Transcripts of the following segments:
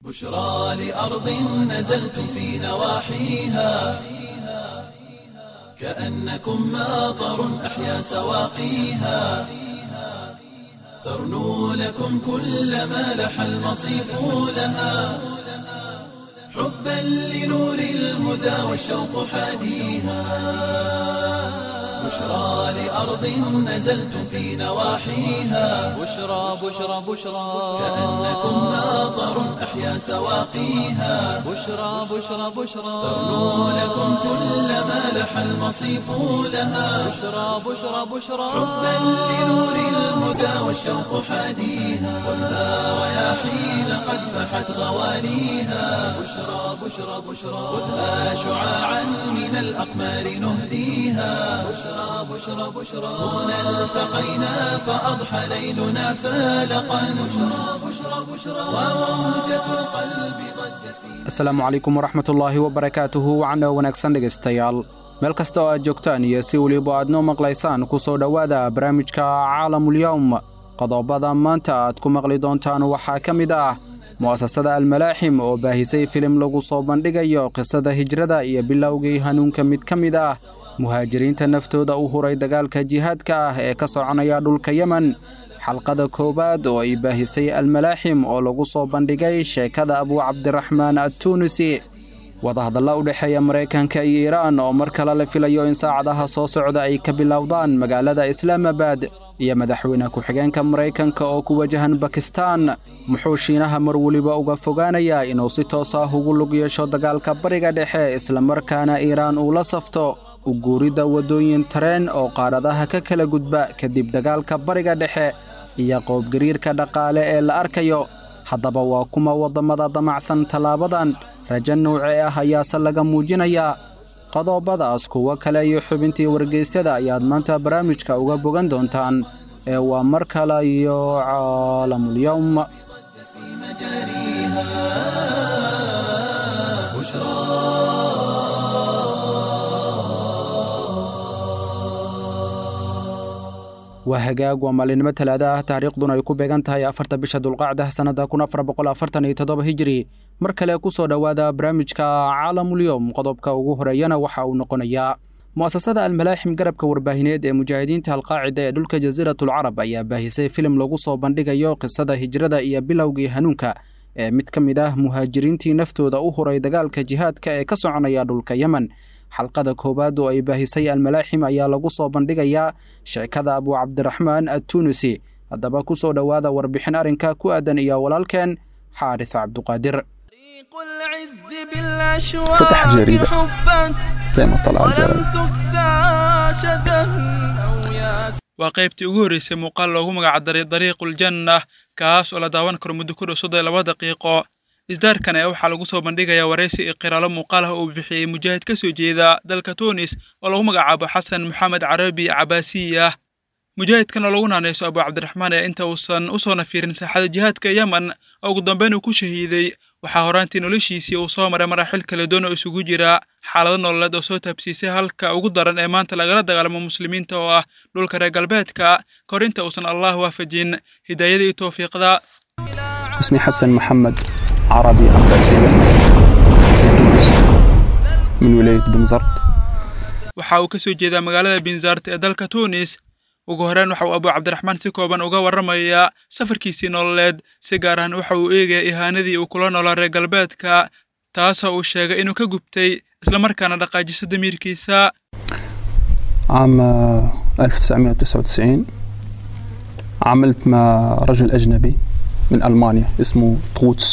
بشرى لأرض نزلتم في نواحيها كأنكم ماطر أحيا سواقيها ترنو لكم كل ما لح المصيف لها حبا لنور الهدى والشوق حاديها بشرى لأرض نزلتم في نواحيها بشرى بشرى بشرى كأنكم ماطر أحيا سواقيها بشرى بشرى بشرى ترنو لكم كل ما لح المصيف لها بشرى بشرى بشرى حبا لنور الهدى والشوق حاديها خذها رياحين قد فحت غواليها بشرى بشرى بشرى خذها شعاعا من الأقمار نهديها بشرى بشرى بشرى هنا التقينا فأضحى ليلنا فالقا بشرى بشرى بشرى وموجة القلب ضجت في asalaamu calaykum waraxmatullaahi wabarakaatuhu wacna wanaagsan dhegaystayaal meel kasta oo aad joogtaan iyo si weliba aad noo maqlaysaan ku soo dhowaada barnaamijka caalamulyowm qodobada maanta aad ku maqli doontaan waxaa ka mid ah mu'asasada almalaaxim oo baahisay filim lagu soo bandhigayo qisada hijrada iyo bilowgii hanuunka mid ka mid ah muhaajiriinta naftooda u huray dagaalka jihaadka ah ee ka soconaya dhulka yemen xalqada koowaad oo ay baahisay almalaaxim oo lagu soo bandhigay sheekada abuu cabdiraxmaan attuunisi wadahadalla u dhexeeya maraykanka iyo iiraan oo mar kale la filayo in saacadaha soo socda ay ka bilowdaan magaalada islaamabad iyo madaxweyne ku-xigeenka maraykanka oo ku wajahan bakistaan muxuu shiinaha mar weliba uga fogaanayaa inuu si toos ah ugu lug yeesho dagaalka bariga dhexe islamarkaana iiraan uu la safto u guuridda waddooyin tareen oo qaadhadaha ka kala gudba kadib dagaalka bariga dhexe iyo qoobgariirka dhaqaale ee la arkayo haddaba waa kuma waddammada damacsan tallaabadan rajo nouce ah ayaase laga muujinayaa qodobadaas kuwo kale iyo xubintii wargeysyada ayaad maanta barnaamijka uga bogan doontaan ee waa mar kale iyo caalamulyowm في مجاريها بشرى waa hagaag waa maalinimo talaada ah taariikhduna ay ku beegan tahay afarta bisha dulqacda sannadda kun afar boqol afartan iyo toddoba hijiri mar kale ku soo dhowaada barnaamijka caalamulyowm qodobka ugu horeeyana waxa uu noqonayaa mu'asasada almalaaxim garabka warbaahineed ee mujaahidiinta alqaacida ee dhulka jasiiratulcarab ayaa baahisay filim lagu soo bandhigayo qisada hijrada iyo bilowgii hanuunka ee mid ka mid ah muhaajiriintii naftooda u huray dagaalka jihaadka ee ka soconaya dhulka yemen xalqada koowaad oo ay baahisay almalaaxim ayaa lagu soo bandhigayaa sheekada abuu cabdiraxmaan attuunisi haddaba ku soo dhowaada warbixin arrinka ku aadan iyo walaalkeen xaaris cabduqaadir طريق العز بالأشواق فتح جريدة. حفت دايما طلع ولم الجرائد تكسى شذا أو ياس waa qaybtii ugu horreysay muuqaal loogu magacdaray dariiqul janna kaas oo la daawan karo muddo ku dhow soddon iyo laba daqiiqo isdaarkan ayaa waxaa lagu soo bandhigayaa waraysi iyo qiraalo muuqaal ah oo uu bixiyey mujaahid ka soo jeeda dalka tunis oo lagu magacaabo xasan maxamed carabi cabaasiya mujaahidkan oo lagu naanayso abuu cabdiraxmaan ee inta uusan u soona fiirin saaxada jihaadka yemen oo ugu dambeyn uu ku shahiiday waxaa horaantii noloshiisii uu soo maray maraaxil kala duwan oo isugu jira xaalado nololeed oo soo taabsiisay halka ugu daran ee maanta lagala dagaalamo muslimiinta oo ah dhulka reer galbeedka ka hor inta uusan allah waafajin hidaayada iyo towfiiqda اسمي حسن محمد عربي عباسية من تونس من ولاية بنزرت waxa uu ka soo jeedaa magaalada binzart ee dalka tunis ugu horreyn waxa uu abuu cabdiraxmaan si kooban uga warramayaa safarkiisii nololeed si gaar ahaan waxa uu eegaya ihaanadii uu kula noolaa reer galbeedka taasoo uu sheegay inuu ka gubtay islamarkaana dhaqaajiso damiirkiisa عام آه، 1999 عملت مع رجل أجنبي من ألمانيا اسمه طوتس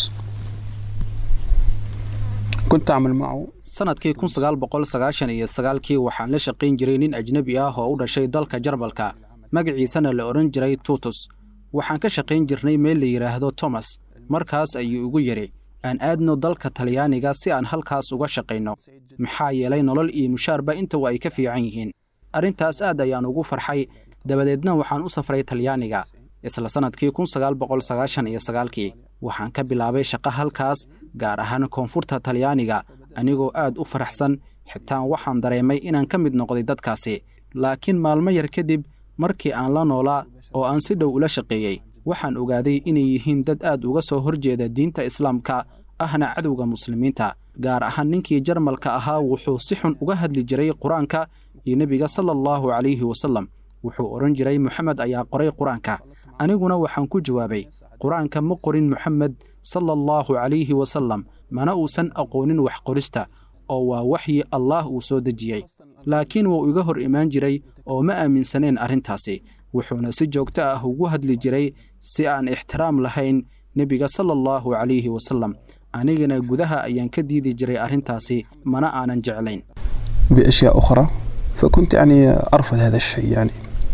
كنت أعمل معه sannadkii kun sagaal boqol sagaashan iyo sagaalkii waxaan la shaqayn jiray nin ajnebi ah oo u dhashay dalka jarbalka magaciisana la odhan jiray tutus waxaan ka shaqayn jirnay meel la yidhaahdo tomas markaas ayuu igu yidhi aan aadno dalka talyaaniga si aan halkaas uga shaqayno maxaa yeelay nolol iyo mushaarba intuba ay ka fiican yihiin arrintaas aad ayaan ugu farxay dabadeedna waxaan u safray talyaaniga isla sannadkii kun sagaal boqol sagaashan iyo sagaalkii waxaan ka bilaabay shaqo halkaas gaar ahaan koonfurta talyaaniga anigoo aad u faraxsan xitaa waxaan dareemay inaan ka mid noqday dadkaasi laakiin maalmo yar kadib markii aan la noolaa oo aan si dhow ula shaqeeyey waxaan ogaaday inay yihiin dad aad uga soo horjeeda diinta islaamka ahna cadowga muslimiinta gaar ahaan ninkii jarmalka ahaa wuxuu si xun uga hadli jiray qur-aanka iyo nebiga sala allahu calayhi wasallam wuxuu odhan jiray moxamed ayaa qoray qur-aanka aniguna waxaan ku jawaabay qur-aanka ma qorin moxamed sala allahu calayhi wasallam mana uusan aqoonin wax qorista oo waa waxyi allaah uu soo dejiyey laakiin wuu iga hor imaan jiray oo ma aaminsaneen arrintaasi wuxuuna si joogto ah ugu hadli jiray si aan ixtiraam lahayn nebiga sala allahu calayhi wasallam anigana gudaha ayaan ka diidi jiray arrintaasi mana aanan jeclayn بأشياء أخرى فكنت يعني أرفض هذا الشيء يعني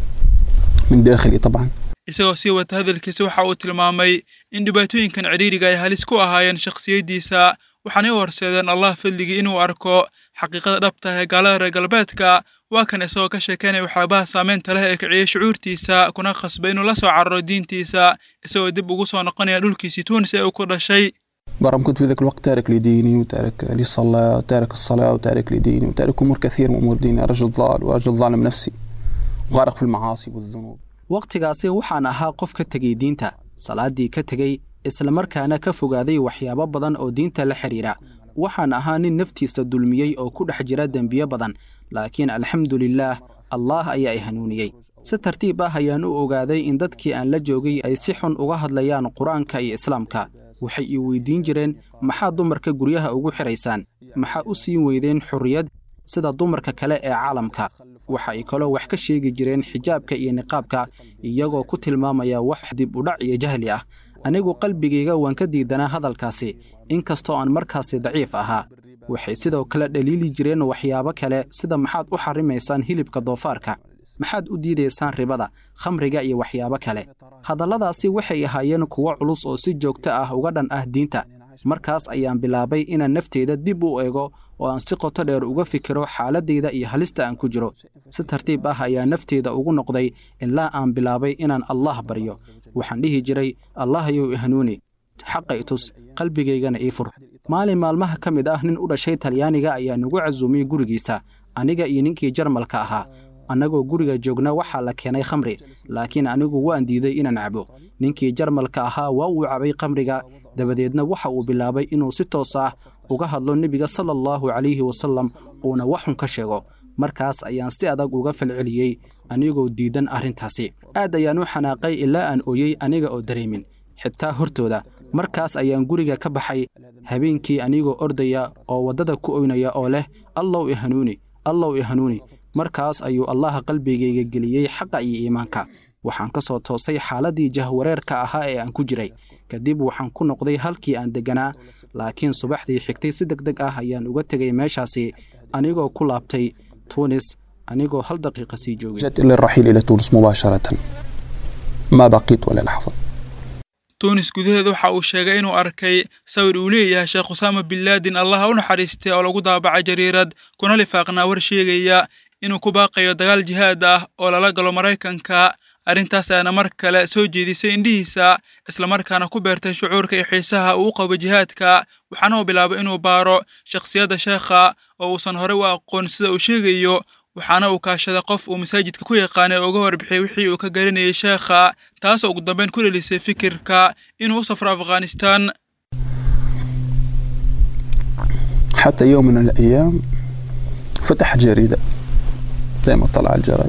من داخلي طبعا isagoo sii wata hadalkiisa waxa uu tilmaamay in dhibaatooyinkan cidhiidriga ay halis ku ahaayeen shakhsiyaddiisa waxaanay u horseedeen allah fadligii inuu arko xaqiiqada dhabta ee gaalada reer galbeedka waa kan isagoo ka sheekeynaya waxyaabaha saameynta leh ee kiciyey shucuurtiisa kuna khasbay inuu la soo cararo diintiisa isagoo dib ugu soo noqonaya dhulkiisii tuunis ee uu ku dhashay برغم كنت في ذاك الوقت تارك لديني وتارك للصلاة وتارك الصلاة وتارك لديني وتارك أمور كثير من أمور ديني رجل ضال ورجل ظالم نفسي وغارق في المعاصي والذنوب wakhtigaasi waxaan ahaa qof ka tegey diinta salaaddii ka tegey islamarkaana ka fogaaday waxyaabo badan oo diinta la xidhiidha waxaan ahaa nin naftiisa dulmiyey oo ku dhex jira dembiyo badan laakiin alxamdulilaah allaah ayaa i hanuuniyey si tartiib ah ayaan u ogaaday in dadkii aan la joogay ay si xun uga hadlayaan qur-aanka iyo islaamka waxay ii weydiin jireen maxaa dumarka guryaha ugu xidhaysaan maxaa u siin weydeen xorriyad sida dumarka kale ee caalamka waxa ay kaloo wax ka sheegi jireen xijaabka iyo niqaabka iyagoo ku tilmaamaya wax dib udhac iyo jahli ah anigu qalbigayga waan ka diidanaa hadalkaasi inkastoo aan markaasi daciif ahaa waxay sidoo kale dhaliili jireen waxyaabo kale sida maxaad u xarimaysaan hilibka doofaarka maxaad u diidaysaan ribada khamriga iyo waxyaabo kale hadalladaasi waxay ahaayeen kuwo culus oo si joogto ah uga dhan ah diinta markaas ayaan bilaabay inaan nafteyda dib u eego oo aan si qoto dheer uga fikiro xaaladdayda iyo halista aan ku jiro si tartiib ah ayaa nafteyda ugu noqday ilaa aan bilaabay inaan allah baryo waxaan dhihi jiray allahayow i hanuuni xaqa i tus qalbigaygana ii fur maalin maalmaha ka mid ah nin u dhashay talyaaniga ayaa nagu casuumiyey gurigiisa aniga iyo ninkii jarmalka ahaa annagoo guriga joogna waxaa la keenay khamri laakiin anigu waan diiday inaan cabo ninkii jarmalka ahaa waa uu cabay khamriga dabadeedna waxa uu bilaabay inuu si toos ah uga hadlo nebiga sala allahu calayhi wasallam uuna waxxun ka sheego markaas ayaan si adag uga falceliyey anigoo diidan arrintaasi aad ayaan u xanaaqay ilaa aan ooyey aniga oo dareemin xitaa hortooda markaas ayaan guriga ka baxay habeenkii anigoo ordaya oo waddada ku oynaya oo leh allow i hanuuni allow i hanuuni markaas ayuu allaha qalbigayga geliyey xaqa iyo iimaanka waxaan ka soo toosay xaaladdii jahwareerka ahaa ee aan ku jiray kadib waxaan ku noqday halkii aan degganaa laakiin subaxdii xigtay si deg deg ah ayaan uga tegay meeshaasi anigoo ku laabtay tuunis anigoo hal daqiiqa sii joogay جاءت إلى الرحيل إلى تونس مباشرة ما بقيت ولا لحظة tuunis gudaheeda waxa uu sheegay inuu arkay sawir uu leeyahay sheekh usaama bin laadin allaha u naxariistay oo lagu daabacay jariirad kuna lifaaqnaa war sheegaya inuu ku baaqayo dagaal jihaad ah oo lala galo maraykanka arrintaas ayaana mar kale soo jeedisay indhihiisa islamarkaana ku beertay shucuurka iyo xiisaha uu u qabo jihaadka waxaana uu bilaabay inuu baaro shakhsiyadda sheekha oo uusan horey u aqoon sida uu sheegayo waxaana uu kaashaday qof uu masaajidka ku yaqaanay oo uga warbixiyey wixii uu ka garanayay sheekha taasoo ugu dambeyn ku dhelisay fikirka inuu u safro afghanistan حتى يوم من الأيام فتح جريدة دائما طلع على الجرايد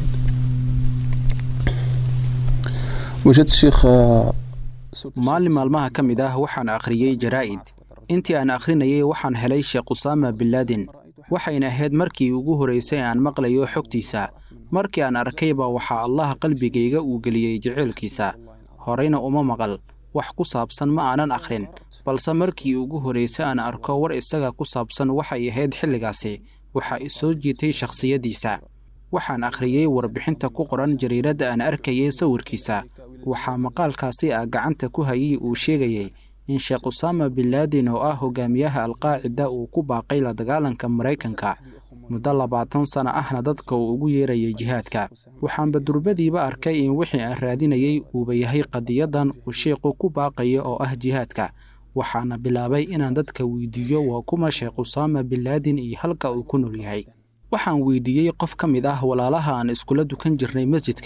وجدت الشيخ آه، maalin maalmaha ka mid ah waxaan akhriyey jaraa'id intii aan akhrinayay waxaan helay sheekh usaama bin laadin waxayna ahayd markii ugu horraysay aan maqlayo xogtiisa markii aan arkayba waxaa allaha qalbigayga uu geliyey jeceylkiisa horeyna uma maqal wax ku saabsan ma aanan akhrin balse markii ugu horraysay aan arko war isaga ku saabsan waxay ahayd xilligaasi waxaa i soo jiitay shakhsiyaddiisa waxaan akhriyey warbixinta ku qoran jariiradda aan arkayay sawirkiisa waxaa maqaalkaasi ah gacanta ku hayay uu sheegayey in sheekh usaama bin laadin oo ah hogaamiyaha alqaacida uu ku baaqay la dagaalanka maraykanka muddo labaatan sano ahna dadka uu ugu yeerayay jihaadka waxaanba durbadiiba arkay in wixii aan raadinayey uuba yahay qadiyadan uu sheekhu ku baaqayo oo ah jihaadka waxaana bilaabay inaan dadka weydiiyo waa kuma sheekh usaama bin laadin iyo halka uu ku nool yahay waxaan weydiiyey qof ka mid ah walaalaha aan iskula dukan jirnay masjidka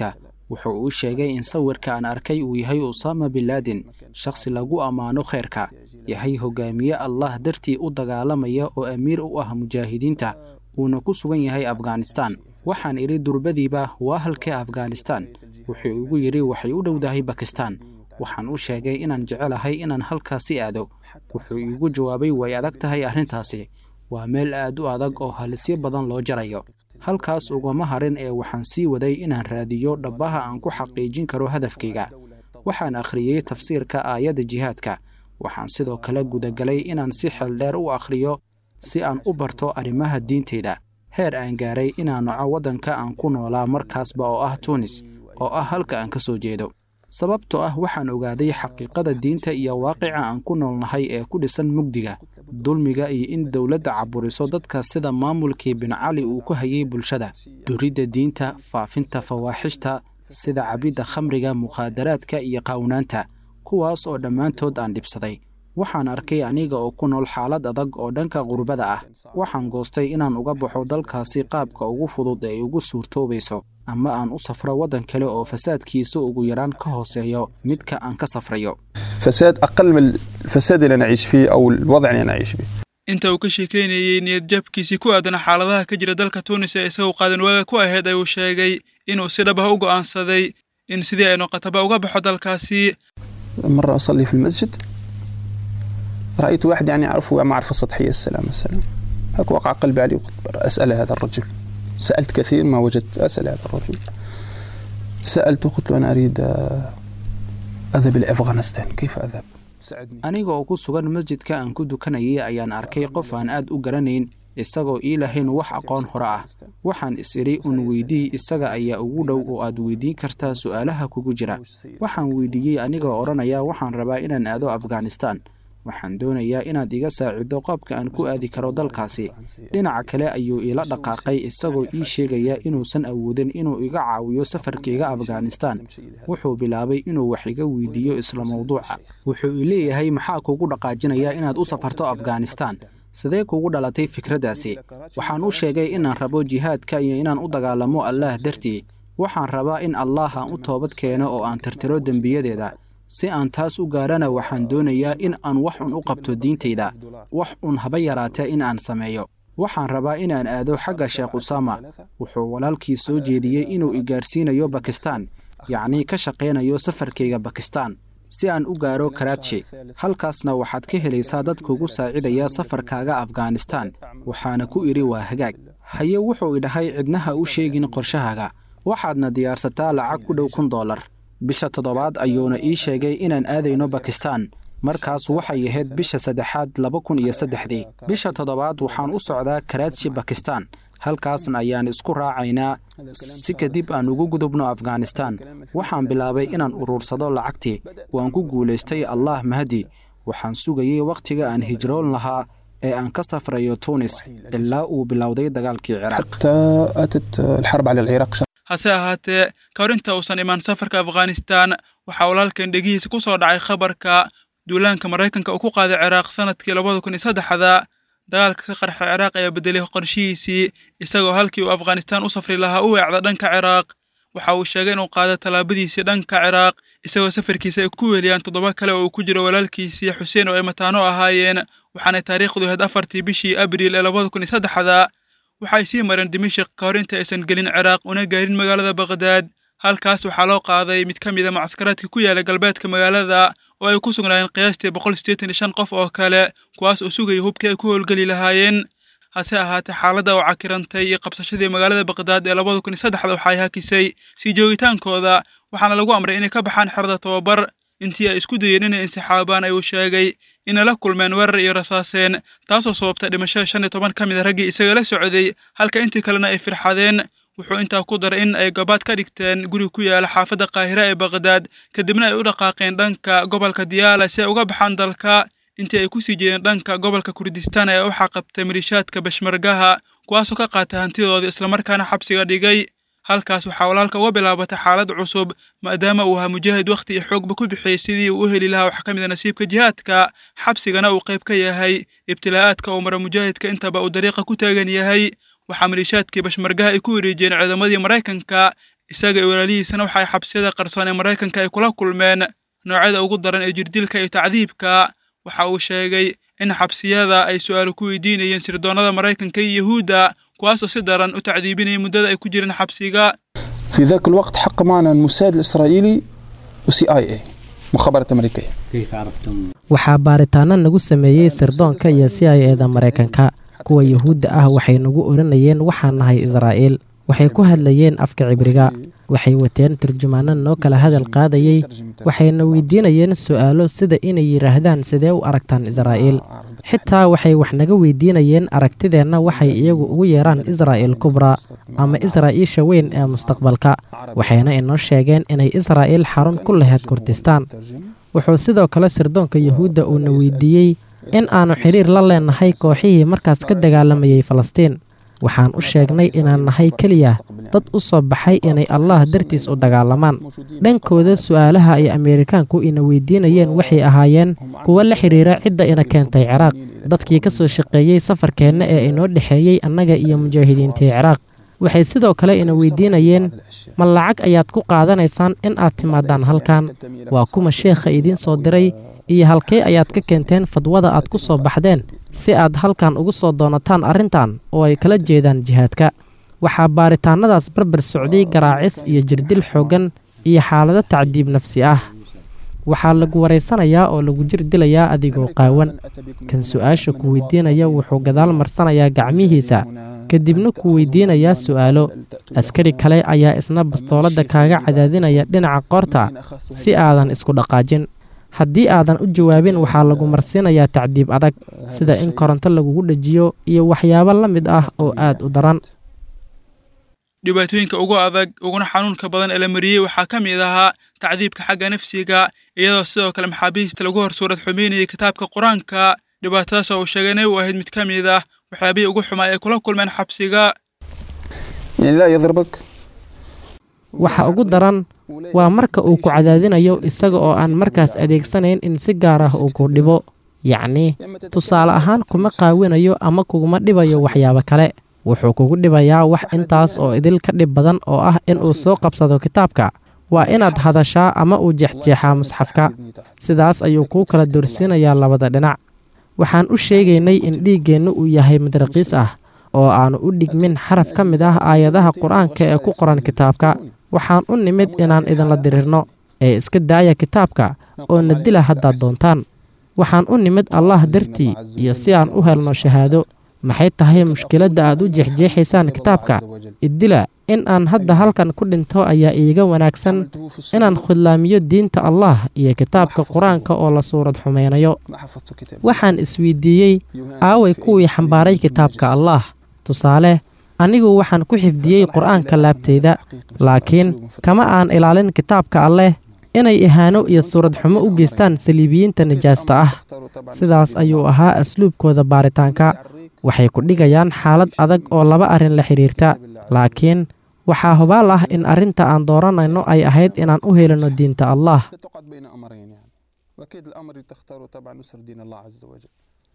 wuxuu uu sheegay in sawirka aan arkay uu yahay usaama binlaadin shakhsi lagu ammaano khayrka yahay hogaamiye allah dartii u dagaalamaya oo amiir u ah mujaahidiinta uuna ku sugan yahay afghanistan waxaan idhi durbadiiba waa halkee afghanistan wuxuu igu yidhi waxay u dhowdahay bakistan waxaan u sheegay inaan jecelahay inaan halkaasi aado wuxuu iigu jawaabay way adag tahay arrintaasi waa meel aad u adag oo halisyo badan loo jarayo halkaas ugama harin ee waxaan sii waday inaan raadiyo dhabbaha aan ku xaqiijin karo hadafkayga waxaan akhriyey tafsiirka aayadda jihaadka waxaan sidoo kale gudagalay inaan si xeeldheer u akhriyo si aan u barto arrimaha diinteyda heer aan gaaray inaan noco waddanka aan ku noolaa markaasba oo ah tuunis oo ah halka aan ka soo jeedo sababtoo ah waxaan ogaaday xaqiiqada diinta iyo waaqica aan ku noolnahay ee ku dhisan mugdiga dulmiga iyo in dowladda caburiso dadka sida maamulkii bin cali uu ku hayay bulshada duridda diinta faafinta fawaaxishta sida cabidda khamriga mukhaadaraadka iyo qaawnaanta kuwaas oo dhammaantood aan dhibsaday waxaan arkay aniga oo ku nool xaalad adag oo dhanka qurbada ah waxaan goostay inaan uga baxo dalkaasi qaabka ugu fudud ee ugu suurtoobayso ama aan u safro waddan kale oo fasaadkiisa ugu yaraan ka hooseeyo midka aan ka safrayo فساد أقل من الفساد اللي نعيش فيه أو الوضع اللي نعيش فيه inta uu ka sheekaynayey niyadjabkiisii ku aadan xaaladaha ka jira dalka tuunis ee isagoo qaadan waaga ku ahayd ayuu sheegay inuu si dhab ah u go'aansaday in sidii ay noqotaba uga baxo dalkaasi مرة أصلي في المسجد رأيت واحد يعني أعرفه معرفة سطحية السلام السلام هك وقع قلبي عليه وقلت أسأل هذا الرجل سألت كثير ما وجدت أسأل هذا الرجل سألته قلت له أنا أريد آه، أذهب إلى أفغانستان كيف أذهب ساعدني aniga oo ku sugan masjidka aan ku dukanayay ayaan arkay qof aan aad u garanayn isagoo ii lahayn wax aqoon hore ah waxaan is idhi un weydii isaga ayaa ugu dhow oo aad weydiin kartaa su'aalaha kugu jira waxaan weydiiyey anigoo odhanaya waxaan rabaa inaan aado afghanistan waxaan doonayaa inaad iga saacido qoobka aan ku aadi karo dalkaasi dhinaca kale ayuu iila dhaqaaqay isagoo ii sheegaya inuusan awoodin inuu iga caawiyo safarkayga afghanistan wuxuu bilaabay inuu wax iga weydiiyo isla mawduuca wuxuu ii leeyahay maxaa kugu dhaqaajinaya inaad u safarto afghanistan sidee kugu dhalatay fikraddaasi waxaan u sheegay inaan rabo jihaadka iyo inaan u dagaalamo allaah dartii waxaan rabaa in allaah aan u toobad keeno oo aan tirtiro dembiyadeeda si aan taas u gaarana waxaan doonayaa in aan wax un u qabto diintayda wax un haba yaraatee in aan sameeyo waxaan rabaa inaan aado xagga sheekh usaama wuxuu walaalkii soo jeediyey inuu i gaarsiinayo bakistan yacnii ka shaqaynayo safarkayga bakistan si aan u gaaro karaaji halkaasna waxaad ka helaysaa dad kugu saacidaya safarkaaga afghanistan waxaana ku idhi waa hagaag haye wuxuu idhahay cidnaha u sheegin qorshahaaga waxaadna diyaarsataa lacag ku dhow kun dollar bisha toddobaad ayuuna ii sheegay inaan aadayno bakistan markaas waxay ahayd bisha saddexaad laba kun iyo saddexdii bisha toddobaad waxaan u socdaa karaaji bakistan halkaasna ayaan isku raacaynaa si kadib aan ugu gudubno afghanistan waxaan bilaabay inaan uruursado lacagtii waan ku guulaystay allah mahdi waxaan sugayey wakhtiga aan hijroon lahaa ee aan ka safrayo tuunis ilaa uu bilowday dagaalkii ciraaq حتى أتت الحرب على العراق شهر hase ahaatee ka hor inta uusan imaan safarka afghanistan waxaa walaalkan dhegihiisa ku soo dhacay khabarka duulaanka maraykanka uu ku qaaday ciraaq sanadkii labada kun iyo saddexda dagaalka ka qarxa ciraaq ayaa bedelay qorshihiisii isagoo halkii uu afghanistan u safri lahaa u weecda dhanka ciraaq waxa uu sheegay inuu qaado tallaabadiisii dhanka ciraaq isagoo safarkiisa ay ku weeliyaan toddoba kale oo uu ku jiro walaalkiisii xuseen oo ay mataano ahaayeen waxaanay taariikhdu ahayd afartii bishii abriil ee labada kun iyo saddexda waxay sii mareen dimashik ka hor inta aysan gelin ciraaq una gaarin magaalada baqdaad halkaas waxaa loo qaaday mid ka mid a mucaskaraadka ku yaala galbeedka magaalada oo ay ku sugnaayeen qiyaastii boqol siddeetan iyo shan qof oo kale kuwaas oo sugaya hubkii ay ku howlgeli lahaayeen hase ahaatee xaaladda oo cakirantay iyo qabsashadii magaalada baqdaad ee labada kun iyo saddexda waxay hakisay sii joogitaankooda waxaana lagu amray inay ka baxaan xerada tababar intii ay isku dayeen inay insixaabaan ayuu sheegay inay la kulmeen weerar iyo rasaaseen taasoo sababtay dhimashada shan iyo toban ka mid a raggii isaga la socday halka intii kalena ay firxadeen wuxuu intaa ku daray in ay gabaad ka dhigteen guri ku yaala xaafadda qaahira ee baqdaad kadibna ay u dhaqaaqeen dhanka gobolka diyaala si ay uga baxaan dalka intii ay ku sii jeedeen dhanka gobolka kurdistaan ee waxaa qabtay maliishaadka bashmargaha kuwaasoo ka qaatay hantidooda islamarkaana xabsiga dhigay halkaas waxaa walaalka uga bilaabatay xaalad cusub maadaama uu ahaa mujaahid wakhti iyo xoogba ku bixiyey sidii uu u heli lahaa wax ka mid a nasiibka jihaadka xabsigana uu qayb ka yahay ibtilaa'aadka uu mara mujaahidka intaba uu dariiqa ku taagan yahay waxaa maliishaadkii bashmargaha ay ku wareejiyeen ciidamadii maraykanka isaga iyo walaalihiisana waxa ay xabsiyada qarsoon ee maraykanka ay kula kulmeen noocyada ugu daran ee jirdilka iyo tacdiibka waxa uu sheegay in xabsiyada ay su'aalo ku weydiinayeen sirdoonnada maraykanka iyo yuhuudda kuwaasoo si daran u tacdiibinaya muddada ay ku jireen xabsiga في ذاك الوقت حق معنا الموساد الإسرائيلي وسي آي اي مخابرات أمريكية waxaa baaritaano nagu sameeyey sirdoonka iyo c i eda maraykanka kuwa yuhuudda ah waxay nagu oranayeen waxaan nahay israa'iil waxay ku hadlayeen afka cibriga waxay wateen turjumaano noo kala hadal qaadayey waxayna weydiinayeen su'aalo sida inay yidhaahdaan sidee u aragtaan israa'iil xitaa waxay wax naga weydiinayeen aragtideenna waxay iyagu ugu yeeraan israa'iil kubra ama israa'iisha weyn ee mustaqbalka waxayna inoo sheegeen inay israa'iil xarun ku lahayd kurdistaan wuxuu sidoo kale sirdoonka yuhuudda uuna weydiiyey in aannu xidhiir la leennahay kooxihii markaas ka dagaalamayey falastiin waxaan u sheegnay inaan nahay keliya dad u soo baxay inay allah dartiis u dagaalamaan dhankooda su'aalaha ay ameerikaanku ina weydiinayeen waxay ahaayeen kuwo la xidhiira cidda ina keentay ciraaq dadkii ka soo shaqeeyey safarkeenna ee inoo dhexeeyey annaga iyo mujaahidiintii ciraaq waxay sidoo kale ina weydiinayeen ma lacag ayaad ku qaadanaysaan in aad timaadaan halkan waa kuma sheekha idiin soo diray iyo halkee ayaad ka keenteen fadwada aad ku soo baxdeen si aad halkan ugu soo doonataan arrintan oo ay kala jeedaan jihaadka waxaa baaritaannadaas barbar socday garaacis iyo jirdil xooggan iyo xaalado tacdiib nafsi ah waxaa lagu waraysanayaa oo lagu jir dilayaa adigoo qaawan kan su'aasha ku weydiinaya wuxuu gadaal marsanayaa gacmihiisa kadibna ku weydiinayaa su'aalo askari kale ayaa isna bastooladda kaaga cadaadinaya dhinaca qoorta si aadan isku dhaqaajin haddii aadan u jawaabin waxaa lagu marsiinayaa tacdiib adag sida in koronto lagugu dhejiyo iyo waxyaabo la mid ah oo aad u daran dhibaatooyinka ugu adag uguna xanuunka badan ee la mariyey waxaa ka mid ahaa tacdiibka xagga nafsiga iyadoo sidoo kale maxaabiista lagu hor suurad xumeynayay kitaabka qur-aanka dhibaatadaas oo uu sheegay inay u ahayd mid ka mid ah waxyaabihii ugu xumaa ay kula kulmeen xabsiga يعني لا يضربك waxa ugu daran waa marka uu ku cadaadinayo isaga oo aan markaas adeegsanayn in si gaar ah uu ku dhibo yacnii tusaale ahaan kuma qaawinayo ama kuguma dhibayo waxyaabo kale wuxuu kugu dhibayaa wax intaas oo idil ka dhib badan oo ah in uu soo qabsado kitaabka waa inaad hadashaa ama uu jeexjeexaa musxafka sidaas ayuu kuu kala doorsiinayaa labada dhinac waxaan u sheegaynay in dhiiggeennu uu yahay mid raqiis ah oo aannu u dhigmin xaraf ka mid ah aayadaha qur-aanka ee ku qoran kitaabka waxaan u nimid inaan idinla dirirno ee iska daaya kitaabka oo na dila haddaad doontaan waxaan u nimid allah dartii iyo si aan u helno shahaado maxay tahay mushkiladda aad u jeexjeexaysaan kitaabka iddila in aan hadda halkan ku dhinto ayaa iiga wanaagsan inaan khudlaamiyo diinta allah iyo kitaabka qur-aanka oo la suurad xumaynayo waxaan isweydiiyey aaway kuwii xambaaray kitaabka allah tusaale anigu waxaan ku xifdiyey qur'aanka laabtayda laakiin kama aan ilaalin kitaabka alleh inay ihaano iyo suurad xumo u geystaan saliibiyiinta nijaasta ah sidaas ayuu ahaa asluubkooda baaritaanka waxay ku dhigayaan xaalad adag oo laba arrin la xidhiirta laakiin waxaa hubaal ah in arrinta aan dooranayno ay ahayd inaan u helino diinta allah تقعد بين أمرين يعني وأكيد الأمر اللي تختاره طبعا نصر دين الله عز وجل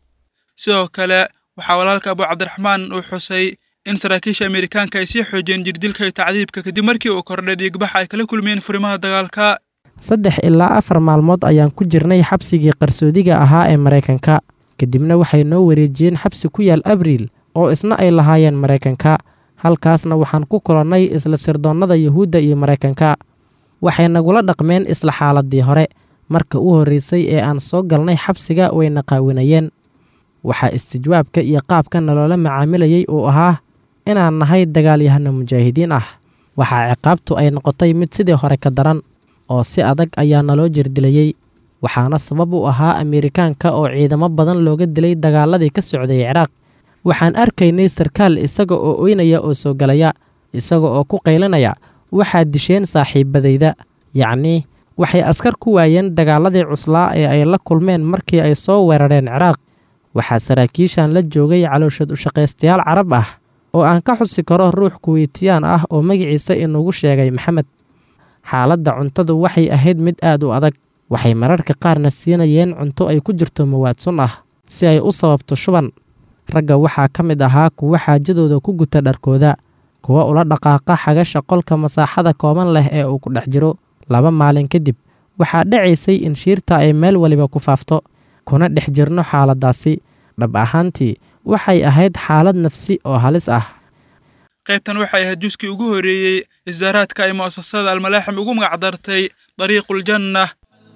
sidoo kale waxaa walaalka abu cabdiraxmaan uu xusay in saraakiisha ameerikaanka ay sii xoojiyeen jirdilka iyo tacdiibka kadib markii uu kordhay dhiigbaxa ay kala kulmeen furimaha dagaalka saddex ilaa afar maalmood ayaan ku jirnay xabsigii qarsoodiga ahaa ee maraykanka kadibna waxay noo wareejiyeen xabsi ku yaal abriil oo isna ay lahaayeen maraykanka halkaasna waxaan ku kulannay isla sirdoonnada yuhuudda iyo maraykanka waxay nagula dhaqmeen isla xaaladdii hore marka u horraysay ee aan soo galnay xabsiga wayna qaawinayeen waxaa istijwaabka iyo qaabka naloola macaamilayey uu ahaa inaan nahay dagaalyahano mujaahidiin ah waxaa ciqaabtu ay noqotay mid sidii hore ka daran oo si adag ayaa naloo jirdilayey waxaana sabab u ahaa ameerikaanka oo ciidamo badan looga dilay dagaaladii ka socday ciraaq waxaan arkaynay sarkaal isaga oo oynaya oo soo galaya isaga oo ku qaylinaya waxaad disheen saaxiibadayda yacnii waxay askar ku waayeen dagaaladii cuslaa ee ay la kulmeen markii ay soo weerareen ciraaq waxaa saraakiishan la joogay calooshad ushaqaystayaal carab ah oo aan ka xusi karo ruux kuweytiyaan ah oo magaciisa inugu sheegay maxamed xaaladda cuntadu waxay ahayd mid aad u adag waxay mararka qaarna siinayeen cunto ay ku jirto mawaad sun ah si ay u sababto shuban ragga waxaa ka mid ahaa kuwo xaajadooda ku guta dharkooda kuwa ula dhaqaaqa xagasha qolka masaaxada kooban leh ee uu ku dhex jiro laba maalin kadib waxaa dhacaysay in shiirta ay meel waliba ku faafto kuna dhex jirno xaaladdaasi dhab ahaantii waxay ahayd xaalad nafsi oo halis ah qaybtan waxay ahayd juskii ugu horreeyey isdaaraadka ay mu'asasada almalaaxim ugu magacdartay dariiquljanna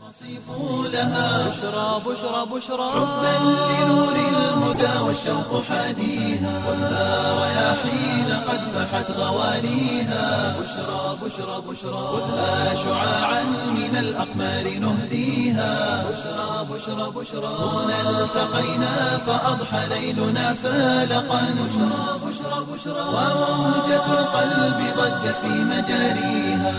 بشرى بشرى بشرى حبا لنور الهدى والشوق حاديها خذها رياحين قد فحت غواليها بشرى بشرى بشرى خذها شعاعا من الأقمار نهديها بشرى بشرى بشرى هنا التقينا فأضحى ليلنا فالقا بشرى بشرى بشرى وموجة القلب ضجت في مجاريها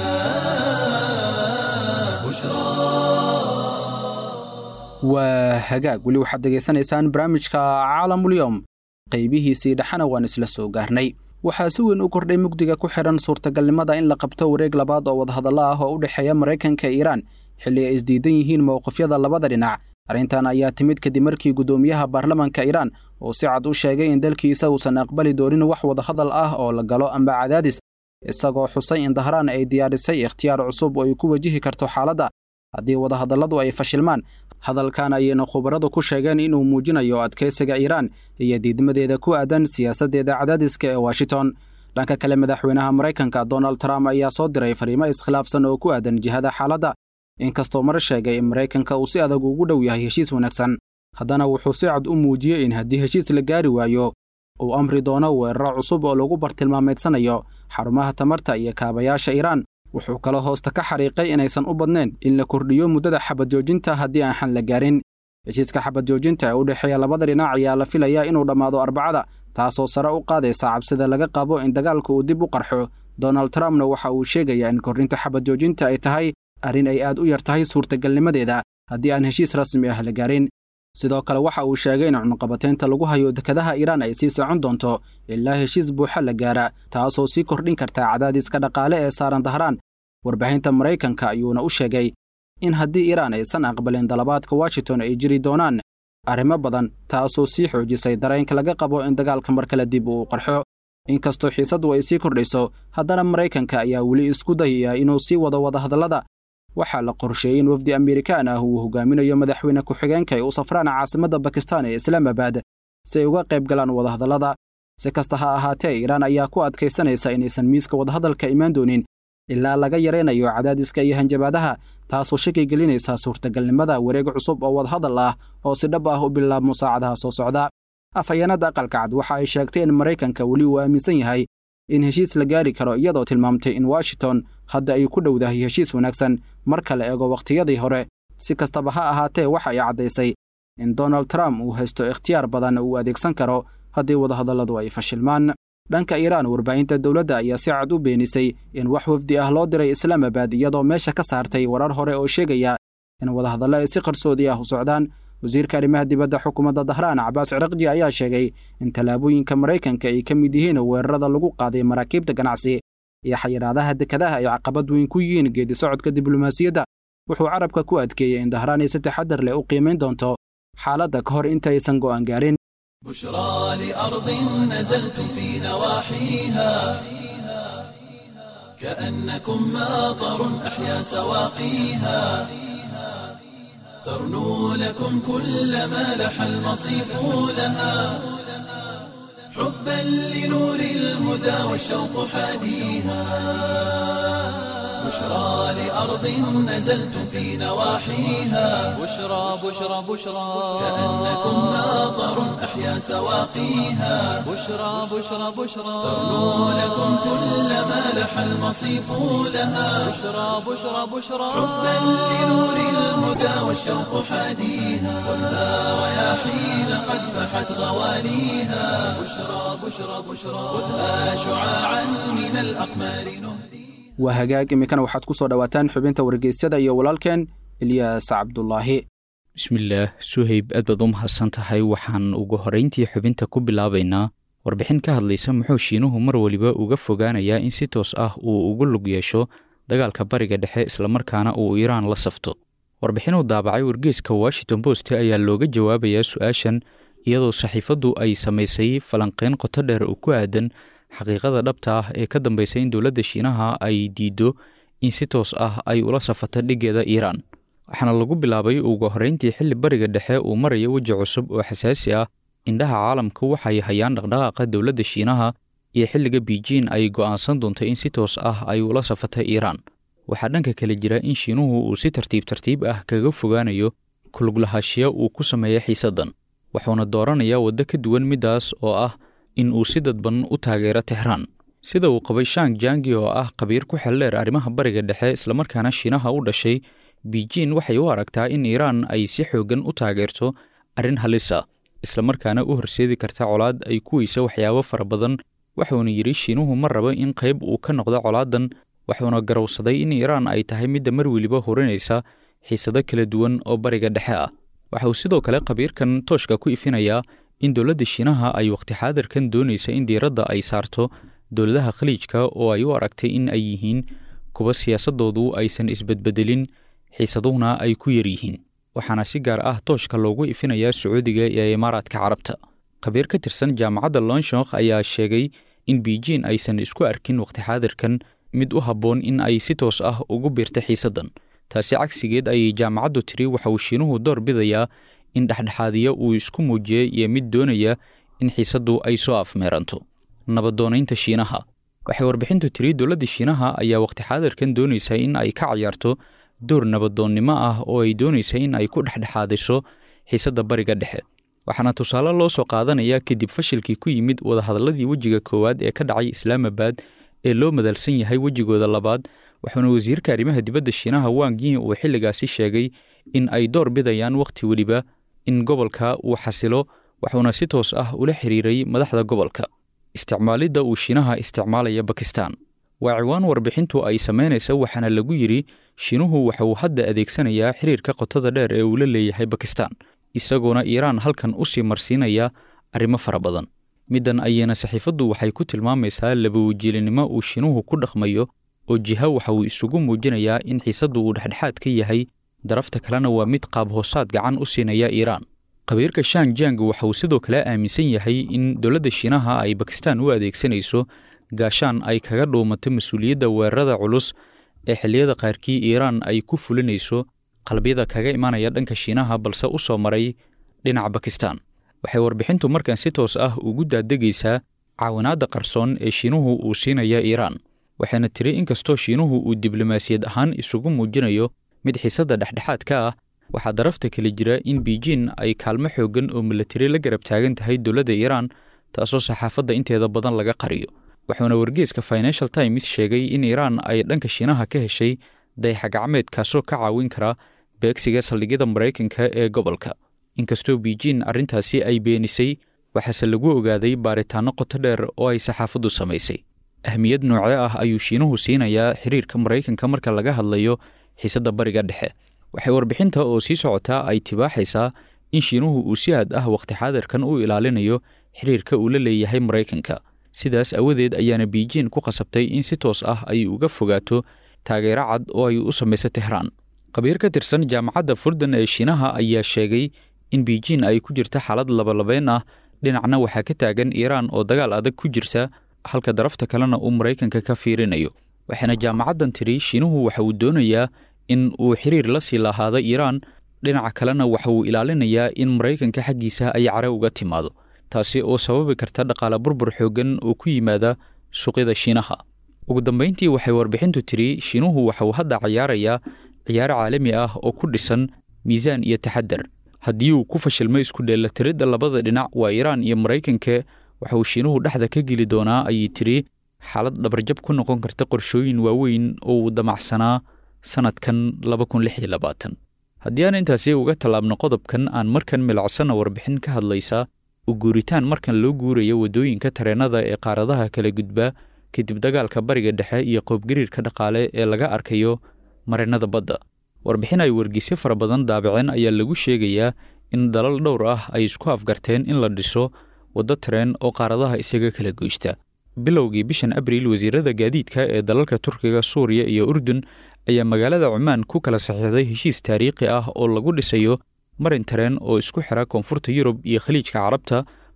waa hagaag weli waxaad degaysanaysaan barnaamijka caalamulyoom qaybihiisii dhexana waan isla soo gaarnay waxaa si weyn u kordhay mugdiga ku xidhan suurtagalnimada in la qabto wareeg labaad oo wadahadallo ah oo u dhexeeya maraykanka iyo iiraan xilli ay isdiidan yihiin mowqifyada labada dhinac arrintan ayaa timid kadib markii guddoomiyaha baarlamanka iiraan uu si cad u sheegay in dalkiisa uusan aqbali doonin wax wadahadal ah oo la galo amba cadaadis isagoo xusay in dahraan ay diyaarisay ikhtiyaar cusub oo ay ku wajihi karto xaaladda haddii wadahadalladu ay fashilmaan hadalkan ayayna khubaradu ku sheegeen inuu muujinayo adkaysiga iiraan iyo diidmadeeda ku aadan siyaasaddeeda cadaadiska ee washington dhanka kale madaxweynaha maraykanka donald trump ayaa soo diray fariimo iskhilaafsan oo ku aadan jihada xaaladda inkastoo mar sheegay in maraykanka uu si adag ugu dhow yahay heshiis wanaagsan haddana wuxuu si cad u muujiyey in haddii heshiis la gaari waayo uu amri doono weeraro cusub oo lagu bartilmaameedsanayo xarumaha tamarta iyo kaabayaasha iiraan wuxuu kaloo hoosta ka xariiqay inaysan u badnayn in la kordhiyo muddada xabad joojinta haddii aan xan la gaarin heshiiska xabad joojinta ee u dhexeeya labada dhinac ayaa la filayaa inuu dhammaado arbacada taasoo sare u qaadaysa cabsida laga qabo in dagaalka uu dib u qarxo donald trumpna waxa uu sheegayaa in kordhinta xabad joojinta ay tahay arrin ay aad u yar tahay suurtagalnimadeeda haddii aan heshiis rasmi ah la gaarin sidoo kale waxa uu sheegay in cunaqabateynta lagu hayo dekadaha iiraan ay sii socon doonto ilaa heshiis buuxa la gaara taasoo sii kordhin karta cadaadiska dhaqaale ee saaran dahraan warbaahinta maraykanka ayuuna u sheegay in haddii iiraan aysan aqbalin dalabaadka washington ay jiri doonaan arrimo badan taasoo sii xoojisay dareenka laga qabo in dagaalka mar kale dib uu qarxo inkastoo xiisaddu ay sii kordhayso haddana maraykanka ayaa weli isku dayaya inuu sii wado wadahadallada waxaa la qorsheeyey in wafdi amerikaan ah uu hogaaminayo madaxweyne ku-xigeenka ay u safraan caasimadda bakistan ee islaamabad si ay uga qayb galaan wadahadallada si kasta ha ahaatee iiraan ayaa ku adkaysanaysa inaysan miiska wadahadalka imaan doonin ilaa laga yaraynayo cadaadiska iyo hanjabaadaha taasoo shaki gelinaysa suurtagalnimada wareeg cusub oo wadahadal ah oo si dhab ah u bilaabmo saacadaha soo socda afhayeenada aqalka cad waxa ay sheegtay in maraykanka weli uu aaminsan yahay in heshiis la gaari karo iyadoo tilmaamtay in washington hadda ay ku dhowdahay heshiis wanaagsan marka la eego wakhtiyadii hore si kastaba ha ahaatee waxa ay caddaysay in donald trump uu haysto ikhtiyaar badan uu adeegsan karo haddii wadahadalladu ay fashilmaan dhanka iiraan warbaahinta dowladda ayaa si cad u beenisay in wax wafdi ah loo diray islaamabad iyadoo meesha ka saartay warar hore oo sheegaya in wadahadallo ay si qarsoodi ah u socdaan wasiirka arrimaha dibadda xukuumadda dahraan cabaas ciraqji ayaa sheegay in tallaabooyinka maraykanka ay ka mid yihiin weerarada lagu qaaday maraakiibta ganacsi iyo xayiraadaha dekadaha ay caqabad weyn ku yihiin geedi socodka diblomaasiyadda wuxuu carabka ku adkeeyey in dahraan ay si taxadar leh u qiimayn doonto xaaladda ka hor intaysan go'aan gaarin بشرى لأرض نزلتم في نواحيها كأنكم ماطر أحيا سواقيها ترنو لكم كل ما لح المصيف لها حبا لنور الهدى والشوق حاديها بشرى لأرض نزلتم في نواحيها بشرى بشرى بشرى كأنكم ماطر أحيا سواقيها بشرى بشرى بشرى ترنو لكم كل ما لح المصيف لها بشرى بشرى بشرى حبا لنور الهدى والشوق حاديها خذها رياحين قد فحت غواليها بشرى بشرى بشرى خذها شعاعا من الأقمار نهدي waa hagaag iminkana waxaad ku soo dhowaataan xubinta wargeysyada iyo walaalkeen ilyaas cabdulaahi bismillaah suhayb aad baad u mahadsan tahay waxaan ugu horrayntii xubinta ku bilaabaynaa warbixin ka hadlaysa muxuu shiinuhu mar weliba uga fogaanayaa in si toos ah uu ugu lug yeesho dagaalka bariga dhexe islamarkaana uu iiraan la safto warbixinuu daabacay wargeeska washington post ayaa looga jawaabayaa su-aashan iyadoo saxiifaddu ay samaysay falanqeyn qoto dheer oo ku aadan xaqiiqada dhabta ah ee ka dambaysa in dowladda shiinaha ay diiddo in si toos ah ay ula safata dhiggeeda iiraan waxaana lagu bilaabay ugu horrayntii xilli bariga dhexe uu maraya weji cusub oo xasaasi ah indhaha caalamka waxay hayaan dhaqdhaqaaqa dowladda shiinaha iyo xilliga biijin ay go'aansan doonto in si toos ah ay ula safata iiraan waxaa dhanka kale jira in shiinuhu uu si tartiib tartiib ah kaga fogaanayo kuluglahashiya uu ku sameeya xiisaddan wuxuuna dooranayaa waddo ka duwan middaas oo ah in uu si dadban u taageero tehraan sida uu qabay shang jangi oo ah khabiir ku xeldheer arrimaha bariga dhexe islamarkaana shiinaha u dhashay biijin waxay u aragtaa in iiraan ay si xooggan u taageerto arrin halisa islamarkaana u horseedi karta colaad ay ku weysa waxyaabo fara badan wuxuuna yidhi shiinuhu ma rabo in qayb uu ka noqdo colaadan wuxuuna garowsaday in iiraan ay tahay midda mar weliba horinaysa xiisado kala duwan oo bariga dhexe ah waxa uu sidoo kale khabiirkan tooshka ku ifinayaa in dowladda shiinaha ay wakhti xaadirkan doonaysa in diiradda ay saarto dowladaha khaliijka oo ay u aragtay in ay yihiin kuwa siyaasadoodu aysan isbedbedelin xiisaduhuna ay ku yar yihiin waxaana si gaar ah tooshka loogu ifinayaa sacuudiga iyo imaaraadka carabta khabiir ka tirsan jaamacadda lonshokh ayaa sheegay in biijin aysan isku arkin wakhti xaadirkan mid u habboon in ay si toos ah ugu biirta xiisaddan taasi cagsigeed ayay jaamacaddu tiri waxa uu shiinuhu door bidayaa in dhexdhexaadiya uu isku muujiyey iyo mid doonaya in xiisaddu ay soo afmeeranto nabadoonaynta shiinaha waxay warbixintu tiri dowladda shiinaha ayaa wakhti xaadirkan doonaysa in ay ka cayaarto door nabadoonnimo ah oo ay doonaysa in ay ku dhexdhexaadiso xiisadda bariga dhexe waxaana tusaale loo soo qaadanaya kadib fashilkii ku yimid wadahadalladii wejiga koowaad ee ka dhacay islaamabad ee loo madalsan yahay wejigooda labaad waxauna wasiirka arrimaha dibadda shiinaha wang yi uu xilligaasi sheegay in ay door bidayaan wakhti weliba in gobolka uu xasilo wuxuuna si toos ah ula xiriiray madaxda gobolka isticmaalidda uu shiinaha isticmaalaya bakistan waa ciwaan warbixintu ay samaynaysa waxaana lagu yidhi shiinuhu waxa uu hadda adeegsanayaa xiriirka qotada dheer ee uu la leeyahay bakistan isagoona iiraan halkan u sii marsiinaya arrimo fara badan middan ayana saxiifaddu waxay ku tilmaamaysaa labawajiilinimo uu shiinuhu ku dhaqmayo oo jiha waxa uu isugu muujinayaa in xiisaddu uu dhexdhexaad ka yahay darafta kalena waa mid qaab hoosaad gacan u siinaya iiraan khabiirka shang jang waxa uu sidoo kale aaminsan yahay in dowladda shiinaha ay bakistan u adeegsanayso gaashaan ay kaga dhuumato mas-uuliyadda weerarada culus ee xilliyada qaarkii iiraan ay ku fulinayso qalbiyada kaga imanaya dhanka shiinaha balse u soo maray dhinaca bakistan waxay warbixintu markan si toos ah ugu daadegaysaa caawinaadda qarsoon ee shiinuhu uu siinaya iiraan waxayna tiri inkastoo shiinuhu uu diblomaasiyad ahaan isugu muujinayo mid xiisadda dhexdhexaad ka ah waxaa darafta kale jira in biijin ay kaalmo xooggan oo milatari la garab taagan tahay dowladda iiraan taasoo saxaafadda inteeda badan laga qariyo wuxuuna wargeeska financial times sheegay in iiraan ay dhanka shiinaha ka heshay dayaxagacmeed kaasoo ka caawin kara beegsiga saldhigyada maraykanka ee gobolka inkastoo biijin arrintaasi ay beenisay waxaase lagu ogaaday baaritaanno qoto dheer oo ay saxaafaddu samaysay ahmiyad noocee ah ayuu shiinuhu siinayaa xiriirka maraykanka marka laga hadlayo xiisadda bariga dhexe waxay warbixinta oo sii socotaa ay tibaaxaysaa in shiinuhu uu si aad ah wakhti xaadirkan u ilaalinayo xiriirka uu la leeyahay maraykanka sidaas awadeed ayaana biijin ku qasabtay in si toos ah ay uga fogaato taageero cad oo ay u samayso tehraan khabiir ka tirsan jaamacadda furdan ee shiinaha ayaa sheegay in biijin ay ku jirta xaalad labalabeyn ah dhinacna waxaa ka taagan iiraan oo dagaal adag ku jirta halka darafta kalena uu maraykanka ka fiirinayo waxaana jaamacaddan tiri shiinuhu waxa uu doonayaa in uu xiriir la sii lahaado iiraan dhinaca kalena waxa uu ilaalinayaa in maraykanka xaggiisa ay care uga timaado taasi oo sababi karta dhaqaale burbur xooggan oo ku yimaada suuqyada shiinaha ugu dambayntii waxay warbixintu tiri shiinuhu waxa uu hadda cayaarayaa ciyaaro caalami ah oo ku dhisan miisaan iyo taxadar haddii uu ku fashilmo isku dheelatiridda labada dhinac waa iiraan iyo maraykanka waxa uu shiinuhu dhexda ka geli doonaa ayay tiri xaalad dhabarjab ku noqon karta qorshooyin waaweyn oo uu damacsanaa sannadkan haddii aan intaasi uga tallaabno qodobkan aan markan milacsanna warbixin ka hadlaysa u guuritaan markan loo guurayo waddooyinka tareennada ee qaaradaha kala gudba kadib dagaalka bariga dhexe iyo qoobgariirka dhaqaale ee laga arkayo mareennada badda warbixin ay wargeysyo fara badan daabaceen ayaa lagu sheegayaa in dalal dhowr ah ay isku afgarteen in la dhiso waddo tareen oo qaaradaha isaga kala goysta bilowgii bishan abriil wasiirada gaadiidka ee dalalka turkiga suuriya iyo urdun ayaa magaalada cumaan ku kala saxiixday heshiis taariikhi ah oo lagu dhisayo marin tareen oo isku xira koonfurta yurub iyo khaliijka carabta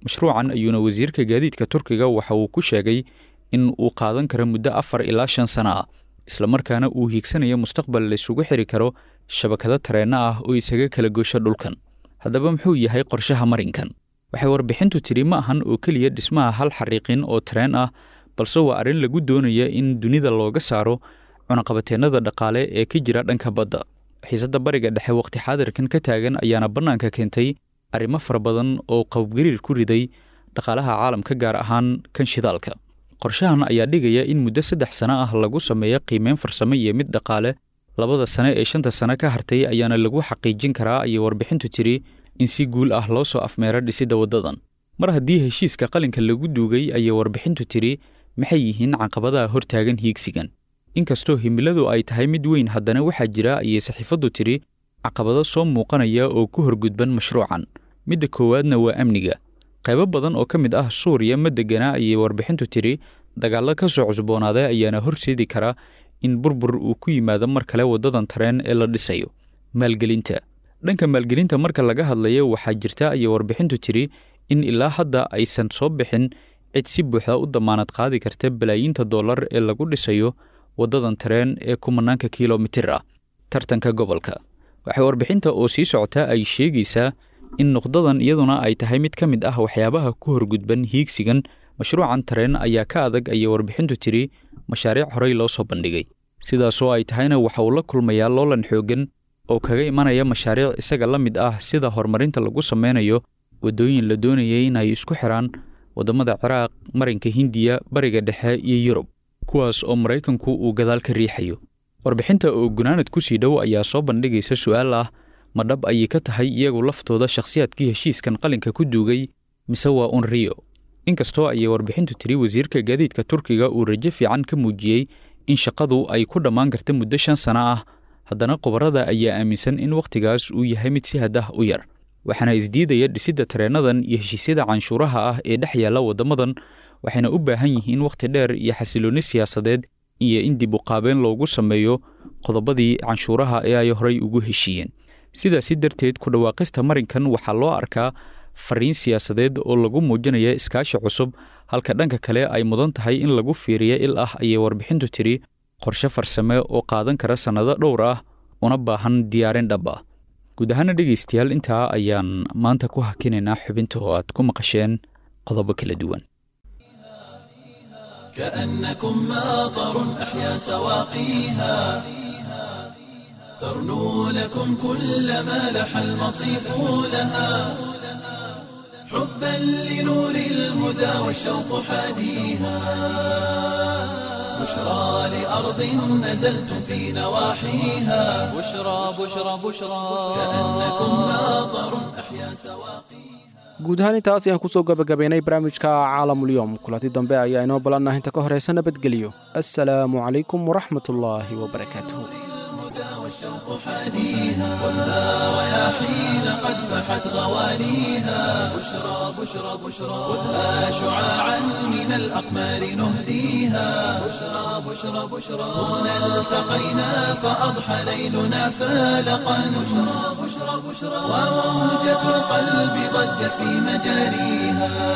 mashruucan ayuuna wasiirka gaadiidka turkiga waxa uu ku sheegay in uu qaadan karo muddo afar ilaa shan sano ah islamarkaana uu hiigsanayo mustaqbal laysugu xiri karo shabakado tareenno ah oo isaga kala goosho dhulkan haddaba muxuu yahay qorshaha marinkan waxay warbixintu tidhi ma ahan oo keliya dhismaha hal xariiqin oo tareen ah balse waa arrin lagu doonaya in dunida looga saaro cunaqabateennada dhaqaale ee ka jira dhanka badda xiisadda bariga dhexe waqti xaadirkan ka taagan ayaana bannaanka keentay arrimo fara badan oo qowbgariir ku riday dhaqaalaha caalamka gaar ahaan kan shidaalka qorshahan ayaa dhigaya in muddo saddex sano ah lagu sameeyo qiimeyn farsamo iyo mid dhaqaale labada sane ee shanta sano ka hartay ayaana lagu xaqiijin karaa ayay warbixintu tidhi in si guul ah loo soo afmeero dhisidda waddadan mar haddii heshiiska qalinka lagu duugay ayay warbixintu tidhi maxay yihiin caqabadaha hortaagan hiigsigan inkastoo himiladu ay tahay mid weyn haddana waxaa jira ayay saxiifaddu tidhi caqabado soo muuqanaya oo ku horgudban mashruucan midda koowaadna waa amniga qaybo badan oo ka mid ah suuriya ma degganaa ayay warbixintu tidhi dagaallo ka soo cusboonaaday ayaana horseedi kara in burbur uu ku yimaado mar kale waddadan tareen ee la dhisayo maalgelinta dhanka maalgelinta marka laga hadlayo waxaa jirta ayay warbixintu tidhi in ilaa hadda aysan soo bixin cid si buuxda u damaanad qaadi karta balaayiinta dollar ee lagu dhisayo waddadan tareen ee kumanaanka kilomitir ah tartanka gobolka waxay warbixinta oo sii socota ay sheegaysaa in nuqdadan iyaduna ay tahay mid ka mid ah waxyaabaha ku horgudban hiigsigan mashruucan tareen ayaa ka adag ayay warbixintu tidhi mashaariic horey loo soo bandhigay sidaasoo ay tahayna waxa uu la kulmayaa loolan xooggan oo kaga imanaya mashaariic isaga la mid ah sida horumarinta lagu sameynayo waddooyin la doonayay in ay isku xidhaan waddamada ciraaq marinka hindiya bariga dhexe iyo yurub kuwaas oo maraykanku uu gadaal ka riixayo warbixinta oo gunaanad ku sii dhow ayaa soo bandhigaysa su'aal ah ma dhab ayay ka tahay iyagu laftooda shakhsiyaadkii heshiiskan qalinka ku duugay mise waa un riyo inkastoo ayay warbixintu tiri wasiirka gaadiidka turkiga uu rajo fiican ka muujiyey in shaqadu ay ku dhammaan karta muddo shan sano ah haddana khubarada ayaa aaminsan in wakhtigaas uu yahay mid si hadah u yar waxaana isdiidaya dhisidda tareennadan iyo heshiisyada canshuuraha ah ee dhex yaalla waddamadan waxayna u baahan yihiin wakhti dheer iyo xasiloonni siyaasadeed iyo in dib u qaabeen loogu sameeyo qodobadii canshuuraha ee ay horey ugu heshiiyeen sidaasi darteed ku dhawaaqista marinkan waxaa loo arkaa fariin siyaasadeed oo lagu muujinaya iskaashi cusub halka dhanka kale ay mudan tahay in lagu fiiriyo il ah ayay warbixintu tidhi qorshe farsame oo qaadan kara sannado dhowr ah una baahan diyaarin dhab ah guud ahaana dhegaystayaal intaa ayaan maanta ku hakinaynaa xubinta oo aad ku maqasheen qodobo kala duwan كأنكم ماطر أحيا سواقيها ترنو لكم كل ما لح المصيف لها حبا لنور الهدى والشوق حاديها بشرى لأرض نزلتم في نواحيها بشرى بشرى بشرى كأنكم ماطر أحيا سواقيها guud ahaan intaas ayaan kusoo gabagabaynay barnaamijka caalamulyoom kulanti dambe ayaa inoo balannah inta ka horaysa nabadgelyo assalaamu calaykum waraxmatullaahi wabarakaatuh والشوق حاديها خذها رياحين قد فحت غواليها بشرى بشرى بشرى خذها شعاعا من الأقمار نهديها بشرى بشرى بشرى هنا التقينا فأضحى ليلنا فالقا بشرى بشرى بشرى وموجة القلب ضجت في مجاريها